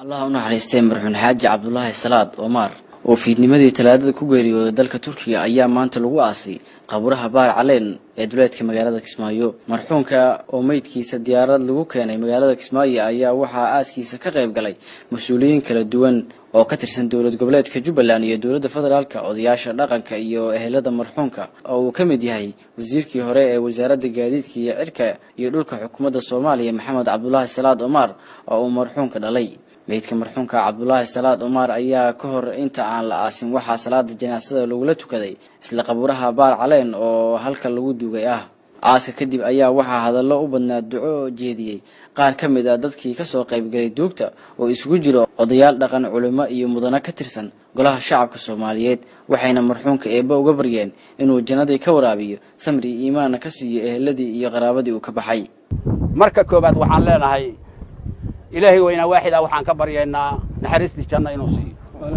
allah u naxariistay marxuun xaaji cabdulaahi salaad omar oo fiidnimadii talaadada ku geeriyooday dalka turkiga ayaa maanta lagu aasay qabuuraha baar caleen ee duleedka magaalada kismaayo marxuunka oo meydkiisa diyaarad lagu keenay magaalada kismaayo ayaa waxaa aaskiisa ka qayb galay mas-uuliyiin kala duwan oo ka tirsan dowlad goboleedka jubbaland iyo dowladda federaalka odayaasha dhaqanka iyo ehelada marxuunka oo uu ka mid yahay wasiirkii hore ee wasaaradda gaadiidka iyo cirka iyo dhulka xukuumadda soomaaliya maxamed cabdulaahi salaad omar oo uu marxuunka dhalay meydka marxuunka cabdulaahi salaad omar ayaa ka hor inta aan la aasin waxaa salaada janaasada lagula tukaday isla qabuuraha baar caleen oo halka lagu duugay ah aaska kadib ayaa waxaa hadallo u badnaa duco jeediyey qaar ka mid ah dadkii kasoo qaybgalay duugta oo isugu jiro odayaal dhaqan culimo iyo mudano ka tirsan golaha shacabka soomaaliyeed waxayna marxuunka eebba uga baryeen inuu jannadii ka waraabiyo samri iyo iimaanna ka siiyo eheladii iyo qaraabadii uu ka baxay marka koobaad waxaan leenahay ilaahay weynaa waaxid ah waxaan ka baryaynaa naxariistii janna inuu siiyo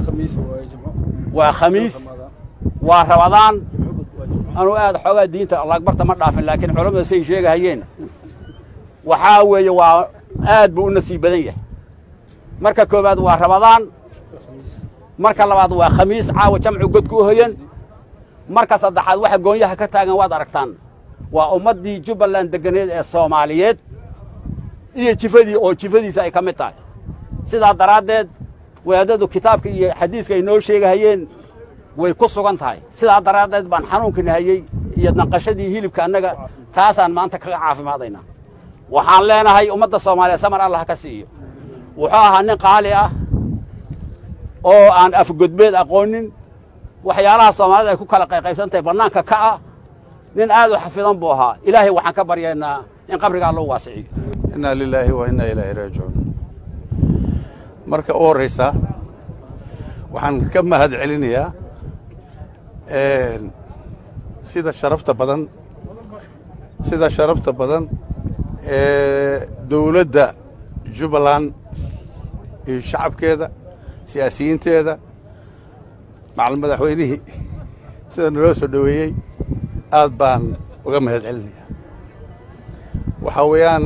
waa khamiis waa rabadaan anuu aad xoogaa diinta lagbarta ma dhaafin laakiin culammada say sheegahayeen waxaa weeye waa aad buu u nasiib badan yahay marka koowaad waa rabadaan marka labaad waa khamiis caawa jamcu godku u hoyan marka saddexaad waxa goonyaha ka taagan waad aragtaan waa ummaddii jubbaland deganeed ee soomaaliyeed iyo jifadii oo jifadiisa ay ka mid tahay sidaa daraaddeed wadaadadu kitaabka iyo xadiiska ay noo sheegahayeen way ku sugan tahay sidaa daraaddeed baan xanuunka nahayey iyo danqashadii hilibka annaga taasaan maanta kaga caafimaadaynaa waxaan leenahay ummadda soomaaliya samar allah ka siiyo wuxuu ahaa nin qaali ah oo aan afgodbeed aqoonin waxyaalaha soomaalida ay ku kala qayqaybsan tahay bannaanka ka ah nin aad u xafidan buu ahaa ilaahay waxaan ka baryaynaa in qabrigaa loo waasiciyo inaa lilaahi wa innaa ilaahi raajicuun marka u horraysa waxaan ka mahad celinayaa sida sharafta badan sida sharafta badan ee dawladda jubbaland iyo shacabkeeda siyaasiyiinteeda macal madaxweynihii sida naloo soo dhoweeyey aad baan uga mahad celinayaa waxaa weeyaan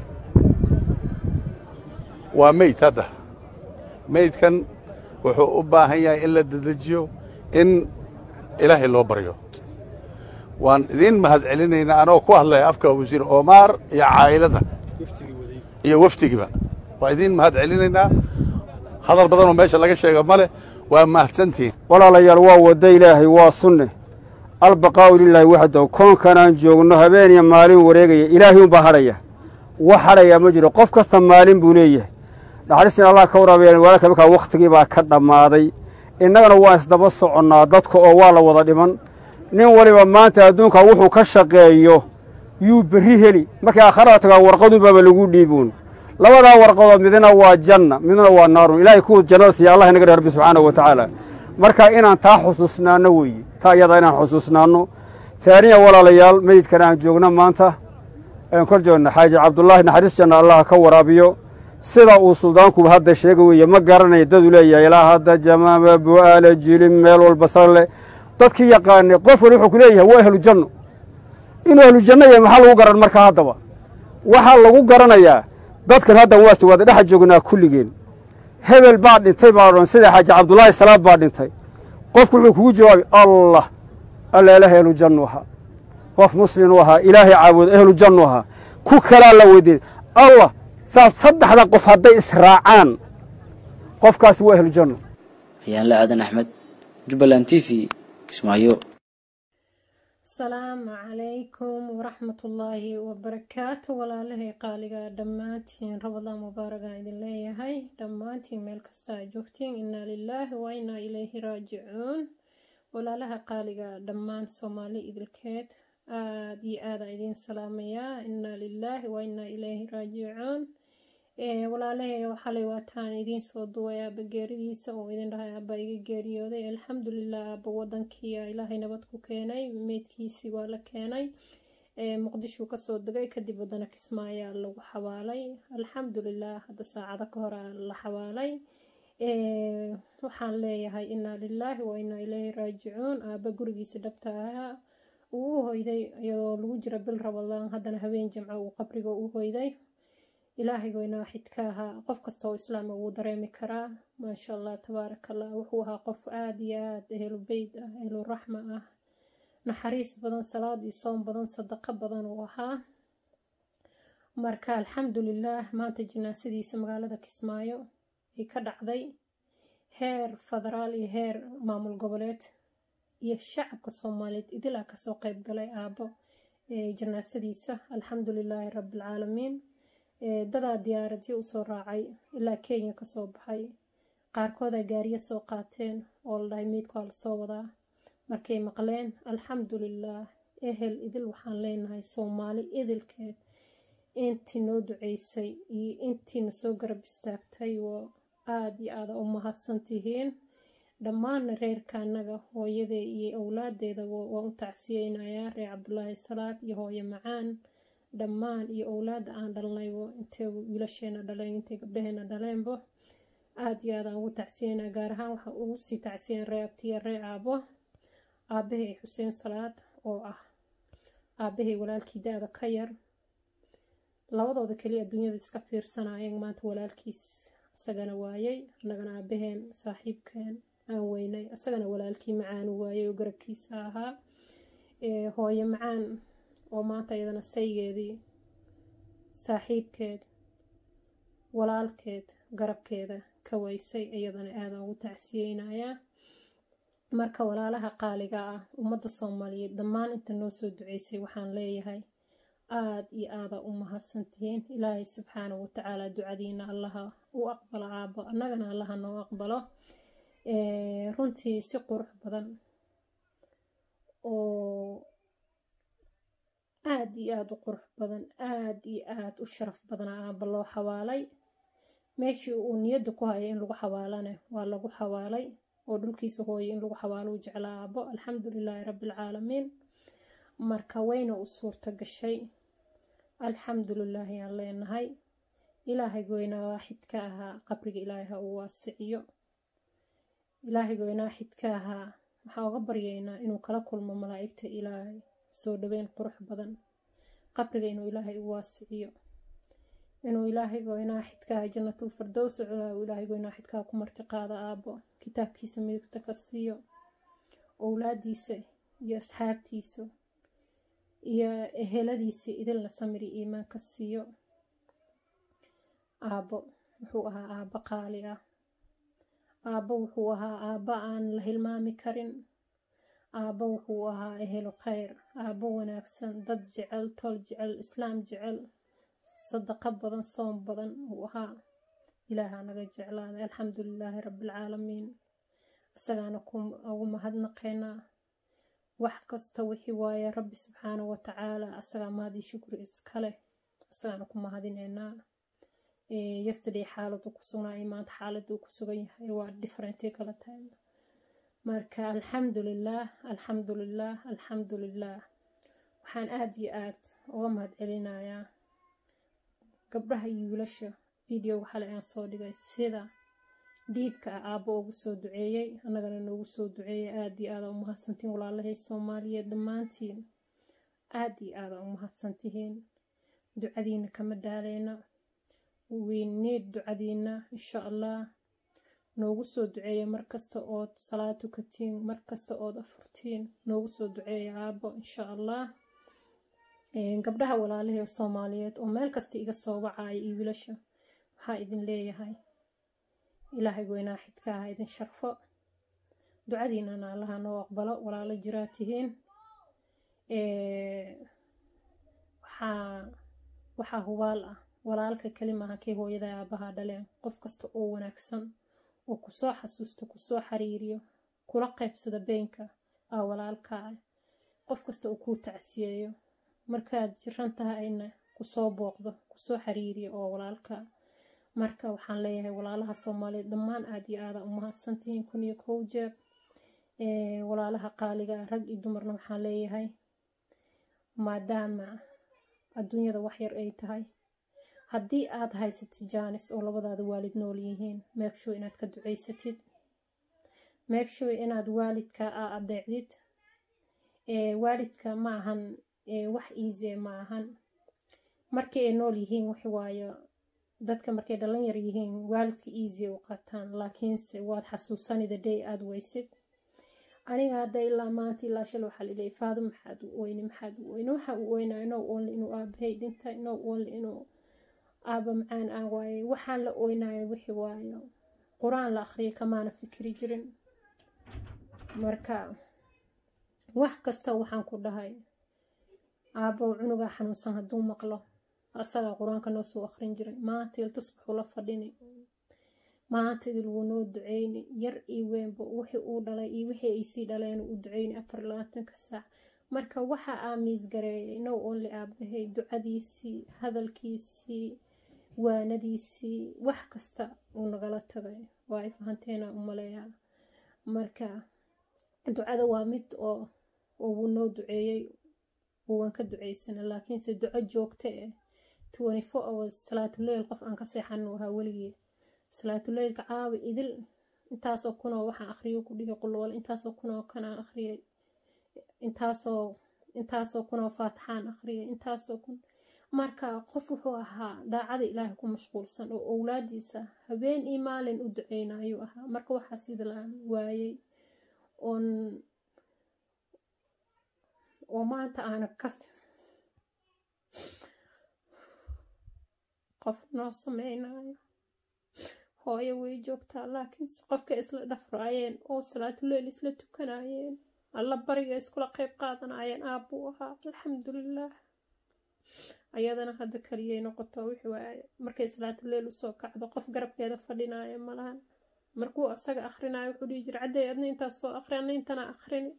waa meyd hadda meydkan wuxuu u baahan yahay in la dedejiyo in ilaahay loo baryo waan idiin mahad celinaynaa anoo ku hadlaya afka wasiir omaar iyo caa'ilada iyo wafdigiiba waan idiin mahad celinaynaa hadal badanoo meesha laga sheega ma leh waa mahadsantihiin walaalayaal waa wadda ilaahay waa sunne albaqaa'u lilaahi waxdahu koonkanaan joogno habeen iyo maalin wareegaya ilaahay unbaa hadhaya wax hadhayaa ma jiro qof kasta maalin buu leeyahay naxariisina allah ka waraabayan walaalka markaa wakhtigii baa ka dhammaaday innagana waan isdaba soconnaa dadka oo waa la wada dhiman nin waliba maanta adduunka wuxuu ka shaqeeyo yuu berri heli markay aakharada tagaa warqadunbaaba lagu dhiibuun labadaa warqadood midna waa janna midna waa naarun ilaahay kuwa jannada siiya allah inaga rabbi subxaanahu wa tacaala marka inaan taa xusuusnaanno weeye taa iyadaa inaan xusuusnaanno taaniya walaalayaal meydkan aan joogno maanta aan kor joogna xaaji cabdullaahi naxariis janna allah ka waraabiyo sida uu suldaankuba hadda sheega weeye ma garanaya daduu leeyahay ilaa hadda jamaama bu'aala jilin meel walba sarle dadkii yaqaanay qof wali wuxuu ku leeyahay waa ahlu janno inuu ahlu janno yahay maxaa lagu garan markaa haddaba waxaa lagu garanayaa dadkan hadda waa siwaada dhexa joognaa kulligeen hebel baa dhintay baa odhan sida xaaji cabdullaahi salaad baa dhintay qofku wuxuu kugu jawaabay allah alla ilaahay ahlu jannu ahaa qof muslim u ahaa ilaahay caabudo ahlu jannu ahaa ku kalaa la weydiiyey allah saas saddexda qof hadday israacaan qofkaasi waa ahlu janno ayaan la aadan axmed jubbaland t v kismaayo asalaamu calaykum waraxmatullaahi wabarakaatu walaalahay qaaliga dhammaantiin rabadaan mubaaragaan idin leeyahay dhammaantiin meel kasta a joogtiin innaa lilaahi wa innaa ilayhi raajicuun walaalaha qaaliga dhammaan soomaali idilkeed aada iyo aadaan idiin salaamayaa innaa lilaahi wa innaa ilayhi raajicuun walaalahay xalay waataan idiin soo duway aaba geeridiisa oo idin dhahay aaba iga geeriyooday alxamdulilah aaba wadankii ilaahay nabad ku keenay meydkiisii waa la keenay muqdishuu kasoo degay kadib wadana kismaayaa lagu xabaalay alxamdulilah hadda saacado ka hor la xabaalay waxaan leeyahay innaa lilaahi wa innaa ilayhi raajicuun aaba gurigiisa dhabta ahaa uu u hoyday iyadoo lagu jira bil rabadaan haddana habeen jimco uu qabriga u hoyday ilaahayga inaa xidka ahaa qof kasta oo islaama wuu dareemi karaa maasha allah tabaaraka allah wuxuu ahaa qof aada iyo aada ehlu beyt ah ehlu raxma ah naxariis badan salaad iyo soom badan sadaqo badan uu ahaa marka alxamdulilaah maanta jinaasadiisa magaalada kismaayo ay ka dhacday heer federaal iyo heer maamul goboleed iyo shacabka soomaaliyeed idilaa kasoo qeyb galay aabo janaasadiisa alxamdulilaahi rabbilcaalamiin dadaa diyaaradyo usoo raacay ilaa kenya kasoo baxay qaarkooda gaariyo soo qaateen oo la dhahay miidku hala soo wadaa markay maqleen alxamdulilaah ehel idil waxaan leenahay soomaali idilkeed intii noo duceysay iyo intiina soo garab istaagtay oo aada iyo aada u mahadsan tihiin dhammaanna reerka annaga hooyadee iyo owlaadeedaba waan u tacsiyeynayaa reer cabdulaahi salaad iyo hooyo macaan dhammaan iyo owlaada aan dhalnaybo intay wiilasheena dhaleen intay gabdhaheena dhaleenbo aada iyo aada aan ugu tacsiyeynaa gaar ahaan waxaan ugu sii tacsiyen ree abtiya ree aabo aabahay xuseen salaad oo ah aabahay walaalkii da-da ka yar labadooda keliya adduunyada iska fiirsanayeen maanta walaalkiis isagana waayay annagana aabaheen saaxiibkeen aan weynay isagana walaalkii macaan waayay oo garabkiisa ahaa hooyo macaan oo maanta iyadana saygeedii saaxiibkeed walaalkeed garabkeeda ka waysay iyadana aada ugu tacsiyeynayaa marka walaalaha qaaliga ah ummadda soomaaliyeed dhammaan inta noo soo duceysay waxaan leeyahay aada iyo aada u mahadsantihiin ilaahay subxaanahu watacaala ducadiina allaha u aqbalo aabo annagana allaha noo aqbalo runtii si qurux badan oo aada iyo aada u qurux badan aada iyo aada u sharaf badana aaba loo xawaalay meeshii uu niyadda ku hayay in lagu xawaalane waa lagu xawaalay oo dhulkiisa hooyay in lagu xawaalo u jeclaa aabo alxamdulilaahi rabbialcaalamiin marka wayna u suurta gashay alxamdulilaahi aan leenahay ilaahay goynaa waaxidka ahaa qabriga ilaahay ha uu waasiciyo ilaahay goynaa xidka ahaa waxaan uga baryaynaa inuu kala kulmo malaa'igta ilaahay soo dhaweyn qurux badan qabriga inuu ilaahay u waasiciyo inuu ilaahay goynaa xidkaha jannatul fardows culaa uu ilaahay goynaa xidkaha ku martiqaada aabo kitaabkiisa midigta ka siiyo owlaadiisa iyo asxaabtiisa iyo eheladiisa idilna samiri iimaan ka siiyo aabo wuxuu ahaa aabo qaali ah aabbo wuxuu ahaa aabbo aan la hilmaami karin aabbo wuxuu ahaa ehelu khayr aabbo wanaagsan dad jecel tol jecel islaam jecel sadaqo badan soom badan uu ahaa ilaahaa naga jeclaaday alxamdulilaahi rabbialcaalamiin isagaana ugu mahadnaqaynaa wax kasta wixii waaye rabbi subxaanahu watacaala asagaa mahadii shukri iskaleh isagaana ku mahadineynaa yesterday xaaladu ku sugnaa iyo maanta xaaladuu ku sugan yahay waa differentay kala tahay marka alxamdulilaah alxamdulilaah alxamdulilaah waxaan aada iyo aad uga mahad celinayaa gabdhaha iyo wiilasha videoga xale aan soo dhigay sida dhiibka ah aabbo ugu soo duceeyey annagana noogu soo duceeyey aada iyo aada u mahadsantihiin walaalahay soomaaliyeed dhammaantiin aada iyo aada u mahadsantihiin ducadiina kama daaleyna weyneed ducadiina insha allah noogu soo duceeya markasta ood salaad tukatiin markasta ood afurtiin noogu soo duceeya aabbo insha allah gabdhaha walaalahee soomaaliyeed oo meel kasta iga soo wacaya iyo wiilasha waxaa idin leeyahay ilaahay weynaa xidka aha idin sharfo ducadiinana allaha noo aqbalo walaalo jiraa tihiin waxaa waxaa hubaal ah walaalka kelimaha kay hooyada aabaha dhaleen qof kasta oo wanaagsan oo kusoo xasuusto kusoo xiriiriyo kula qaybsada beenka aa walaalkaa qof kasta uu kuu tacsiyeeyo markaad jiran tahayna kusoo booqdo kusoo xiriiriyo oo walaalkaa marka waxaan leeyahay walaalaha soomaaliyeed dhammaan aada iyo aada u mahadsantihiin kun iyo kow jeer walaalaha qaaliga rag iyo dumarna waxaan leeyahay maadaama adduunyada waxyar ay tahay haddii aad haysatid jaanis oo labadaada waalid nool yihiin meegshow inaad ka duceysatid meegshow inaad waalidka a adeecdid waalidka ma ahan wax easy ma ahan markii ay nool yihiin waxwaayo dadka markay dhalin yar yihiin waalidka easy u qaataan laakiinse waad xasuusani the day aada weysid aniga hadda ilaa maanta ilaa shal waxaa laleeyay faado maxaad u oyni maxaad u oyni waxa uu oynaa inoo only inuu aabahay dhintay inoo only inuu aaba macaan aan waaye waxaan la oynayo wixii waayo qur-aan la akhriyay kamaana fikri jirin marka wax kasta waxaan ku dhahay aabbow cunugaa xanuunsan hadduu maqlo asagaa qur-aanka noo soo akhrin jiray maanta il tusbaxuu la fadhini maanta idil wuu noo duceyni yar iyo weynba wixii uu dhalay iyo wixii ay sii dhaleen u duceyni afar labaatanka saac marka waxa aamiis gareeyay now only aabahay ducadiisii hadalkiisii waanadiisii wax kasta uu nagala tagay waa ay fahanteena u maleeyaa marka ducada waa mid oo oo wuu noo duceeyey waan ka duceysana laakiinse duco joogta eh twenty four hours salaatuleyl qof aan ka seexanu ahaa weligii salaatuleylka caawi idil intaasoo kunoo waxaan akhriyo ku dhihi qulwal intaasoo kunoo kanaan akhriyay intaasoo intaasoo kunoo faatixaan akhriyay intaasoo kun marka qof wuxuu ahaa daacada ilaahay ku mashquulsan oo owlaadiisa habeen iyo maalin u duceynayuu ahaa marka waxaa sida laan waayey oon oo maanta aana ka qof noo sameynayo hooyo way joogtaa laakiinse qofka isla dhafraayeen oo salaatuleyl isla tukanayeen alla bariga iskula qeyb qaadanayeen aabbuu ahaa alxamdulilaah ayadana hadda kaliyay noqoto wixii waaye markay salaatuleyl usoo kacdo qof garabkeeda fadhinaya malahan markuu asaga akhrinayo wuxuu dhihi jira cadday adna intaas soo akhri adna intana akhrini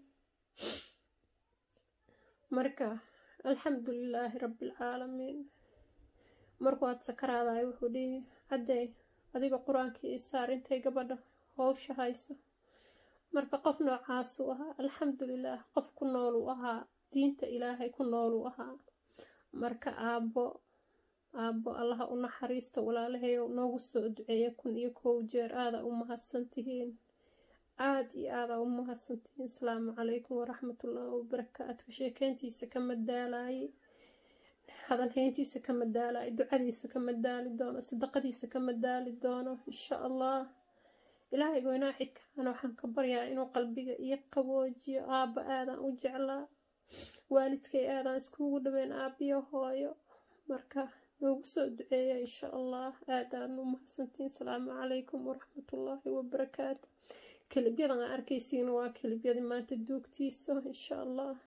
marka alxamdulilaahi rabbialcaalamiin markuu aad sakaraadayo wuxuu dhihi cadday adiga qur-aankii isaar intay gabadha howsha hayso marka qof noocaasuu ahaa alxamdulilaah qof ku nooluu ahaa diinta ilaahay ku nooluu ahaa marka aabbo aabbo allaha u naxariista walaalahayow noogu soo duceeya kun iyo kow jeer aada u mahadsantihiin aada iyo aada u mahadsantihiin asalaamu calaykum waraxmatullaahi wabarakaatu sheekeyntiisa ka madaalayay hadalhayntiisa ka madaalay ducadiisa ka madaali doono sadaqadiisa ka madaali doono insha allah ilaahay goynaa xidkaana waxaan ka baryaa inuu qalbiga iyo qaboojiyo aabba aadaan u jeclaa waalidkay aadaan iskugu dhaweyn aabiyo hooyo marka noogu soo duceeya insha allah aadaan u mahadsantiin asalaamu calaykum waraxmatullaahi wabarakaatu kelibyadan aa arkaysiin waa kelibyadii maanta duugtiisa insha allah